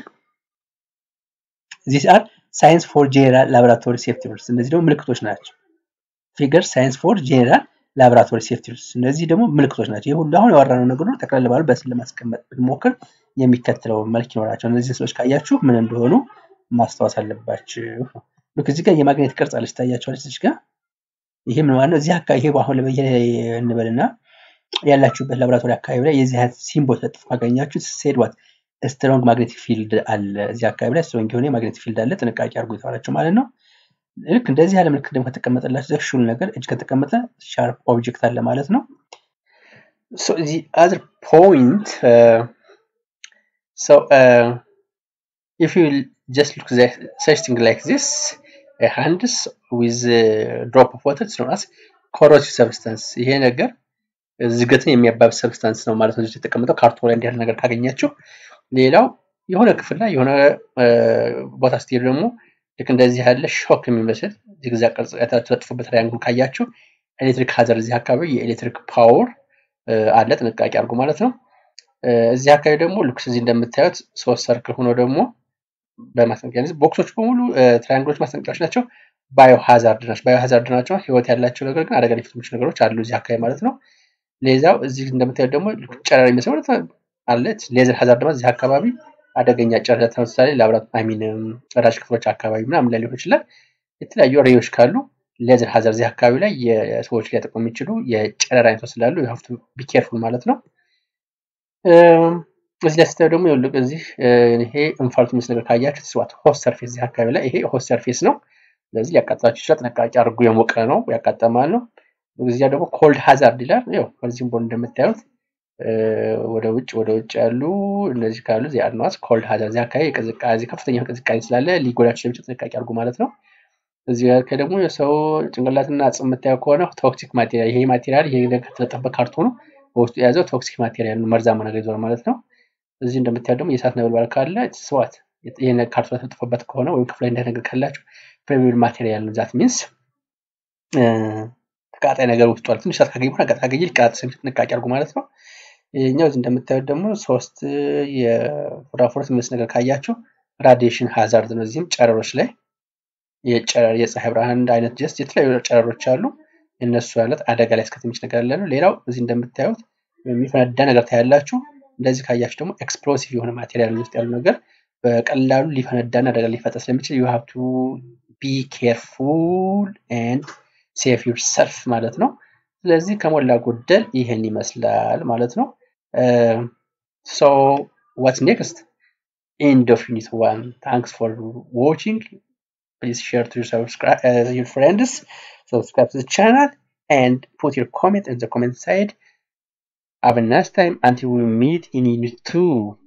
Speaker 1: ዚስ አር ሳይንስ ፎር ጄኔራል ላቦራቶሪ ሴፍቲ ሩልስ እነዚህ ደግሞ ምልክቶች ናቸው። ፊገር ሳይንስ ፎር ጄኔራል ላቦራቶሪ ሴፍቲ ሩልስ እነዚህ ደግሞ ምልክቶች ናቸው። ይህ ሁሉ አሁን ያወራነው ነገር ሁሉ ጠቅላላ ባሉ በስዕል ለማስቀመጥ ብንሞክር የሚከተለው መልክ ይኖራቸው። እነዚህ ስዕሎች ካያችሁ ምን እንደሆኑ ማስታወስ አለባችሁ። ልክ እዚህ ጋር የማግኔት ቅርጽ አለች ታያችኋለች። እዚህ ጋር ይሄ ምን ማለት ነው? እዚህ አካባቢ ይሄ አሁን እንበልና ያላችሁበት ላቦራቶሪ አካባቢ ላይ የዚህ አይነት ሲምቦል ተጥፎ ካገኛችሁ ሴድዋት ስትሮንግ ማግኔቲክ ፊልድ አለ እዚህ አካባቢ ላይ ስትሮንግ የሆነ ማግኔቲክ ፊልድ አለ፣ ጥንቃቄ አድርጉ የተባላችሁ ማለት ነው። ልክ እንደዚህ ያለ ምልክት ደግሞ ከተቀመጠላችሁ ዘ ሹል ነገር እጅ ከተቀመጠ ሻርፕ ኦብጀክት አለ ማለት ነው። ሶ ዚ አዘር ፖይንት ሶ ኢፍ ዩ ጀስት ሉክ ሰች ቲንግ ላይክ ዚስ ሃንድስ ዊዝ ድሮፕ ኦፍ ዋተር ኢትስ ኖን አስ ኮሮሲቭ ሰብስታንስ ይሄ ነገር ዝገትን የሚያባብስ ሰብስታንስ ነው ማለት ነው። የተቀመጠው ካርቶን ላይ እንዲህ ያለ ነገር ካገኛችሁ ሌላው የሆነ ክፍል ላይ የሆነ ቦታ ስትሄዱ ደግሞ ልክ እንደዚህ ያለ ሾክ የሚመስል ዚግዛግ ቅርጽ የተለጥፉበት ትራያንግል ካያችሁ ኤሌክትሪክ ሀዘር እዚህ አካባቢ የኤሌክትሪክ ፓወር አለ፣ ጥንቃቄ አድርጉ ማለት ነው። እዚህ አካባቢ ደግሞ ልክ እዚህ እንደምታዩት ሶስት ሰርክል ሆኖ ደግሞ በማስጠንቀቂያ ቦክሶች በሙሉ ትራያንግሎች ማስጠንቀቂያዎች ናቸው። ባዮ ሀዛርድ ናቸው። ባዮ ሀዛርድ ናቸው። ህይወት ያላቸው ነገር ግን አደጋ ሊፈጥሩ የሚችሉ ነገሮች አሉ እዚህ አካባቢ ማለት ነው። ሌላው እዚህ እንደምታዩት ደግሞ ጨረር የሚመስል አለች። ሌዘር ሀዛርድ ደግሞ እዚህ አካባቢ አደገኛ ጨረር ለምሳሌ ላብራት አሚን ራሽ ክፍሎች አካባቢ ምናምን ላይ ሊሆን ይችላል። የተለያዩ ሬዎች ካሉ ሌዘር ሀዛር እዚህ አካባቢ ላይ የሰዎች ሊያጠቁ የሚችሉ የጨረር አይነቶች ስላሉ ሀፍቱ ቢኬርፉል ማለት ነው። እዚህ ላይ ስታዩ ደግሞ ይኸውልህ እዚህ ይሄ እንፋሎት የሚመስል ነገር ካያችሁ ስዋት ሆስ ሰርፌስ እዚህ አካባቢ ላይ ይሄ ሆስ ሰርፌስ ነው። ስለዚህ ሊያቃጥላችሁ ይችላል። ጥንቃቄ አድርጉ። የሞቀ ነው ያቃጠማል ነው። እዚያ ደግሞ ኮልድ ሀዛርድ ይላል። ያው ከዚህም ቦል እንደምታዩት ወደ ውጭ ወደ ውጭ ያሉ እነዚህ ካሉ ዚ አድማስ ኮልድ ሀዛርድ እዚህ አካባቢ ቅዝቃዜ ከፍተኛ ቅዝቃዜ ስላለ ሊጎዳችሁ ስለሚችል ጥንቃቄ አድርጉ ማለት ነው። እዚህ ጋር ደግሞ የሰው ጭንቅላትና አጽም የምታየው ከሆነ ቶክሲክ ማቴሪያል ይሄ ማቴሪያል ይሄ ከተለጠፈበት ካርቶኑ በውስጡ የያዘው ቶክሲክ ማቴሪያል መርዛማ ነገር ይዟል ማለት ነው። እዚህ እንደምታየው ደግሞ የእሳት ነበልባል ካለ ስዋት ይሄ ካርቶን የተለጠፈበት ከሆነ ወይም ክፍል ላይ ነገር ካላችሁ ፕሬሚየር ማቴሪያል ነው ዛት ሚንስ ተቃጣይ ነገር ውስጡ አለ። ትንሽ እሳት ካገኘ በኋላ አቃጣይ ካገኘ ሊቀጣጠል ስለሚችል ጥንቃቄ አድርጉ ማለት ነው። ይህኛው እዚህ እንደምታዩት ደግሞ ሶስት የፎራፎርት የሚመስል ነገር ካያችሁ ራዲዬሽን ሃዛርድ ነው። እዚህም ጨረሮች ላይ የጨረር የፀሐይ ብርሃን አይነት ጀስት የተለያዩ ጨረሮች አሉ። እነሱ ያለት አደጋ ላይ እስከትንሽ ነገር ያለ ነው። ሌላው እዚህ እንደምታዩት የሚፈነዳ ነገር ታያላችሁ። እንደዚህ ካያችሁ ደግሞ ኤክስፕሎሲቭ የሆነ ማቴሪያል ውስጥ ያሉ ነገር በቀላሉ ሊፈነዳና አደጋ ሊፈጠር ስለሚችል ዩ ሃቭ ቱ ቢ ኬርፉል ኤንድ ሴፍ ዩር ሰልፍ ማለት ነው። ስለዚህ ከሞላ ጎደል ይህን ይመስላል ማለት ነው። ሶ ዋትስ ኔክስት ኤንድ ኦፍ ዩኒት ዋን ታንክስ ፎር ዋቺንግ please share to your, subscribe, uh, your friends subscribe to the channel and put your comment in the comment side have a nice time until we meet in unit 2